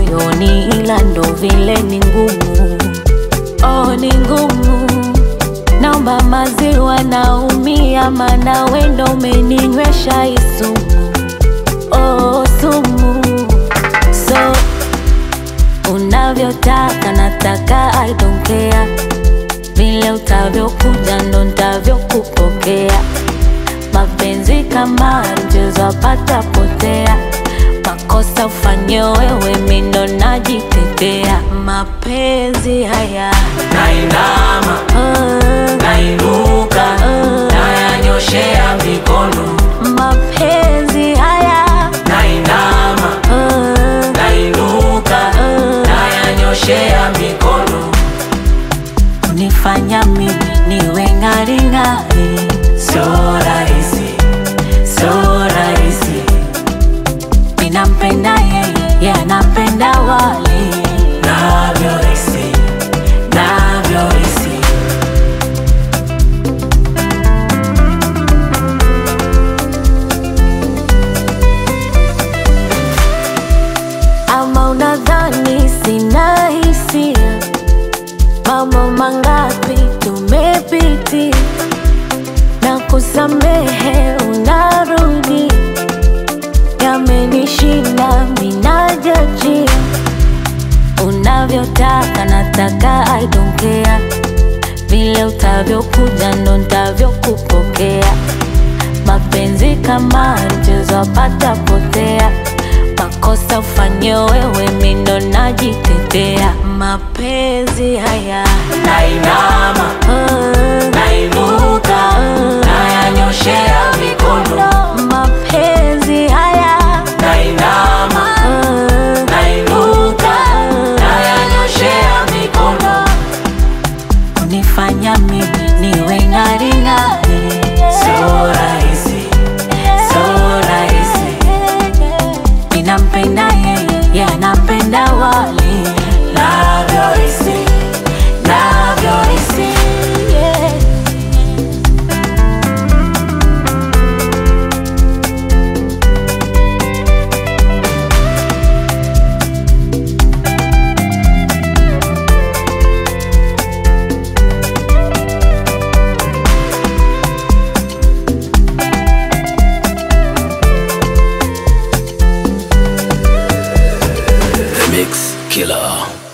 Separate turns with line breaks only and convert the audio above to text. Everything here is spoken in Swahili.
moyoni, ila ndo vile ni ngumu. Oh, ni ngumu. Naomba maziwa, naumia, mana wendo umeninywesha hii sumu. Oh, sumu. So unavyotaka nataka, I don't care. Vile utavyokuja ndo ntavyokupokea. Mapenzi kama mchezo apata potea, makosa ufanye wewe, mi ndo najitetea. Mapenzi haya
nainama
ah,
nainuka nayanyoshea mikono
mapenzi haya
nainama
ah,
nainuka nayanyoshea mikono
unifanya mimi niwe ng'aring'ari.
sio rahisi sio rahisi
Ninampenda yeye, yeye anapenda wali
navyohisi navyohisi
ama unadhani sina hisia? Mambo mangapi tumepitia na kusamehe, unarudi yamenishinda, minajajia unavyotaka, nataka I don't care. Vile utavyokuja ndo ntavyokupokea. Mapenzi kama mchezo apata potea, makosa ufanye wewe, mi ndo najitetea. Mapenzi haya
nainama
ah,
nainuka nayanyoshea mikono
mapenzi haya
nainama
ah,
nainuka nayanyoshea mikono
unifanya mimi niwe ng'aring'ari.
sio rahisi sio rahisi
Ninampenda yeye, yeye anapenda wali
navyohisi navyohisi
yeah.
The Mix Killer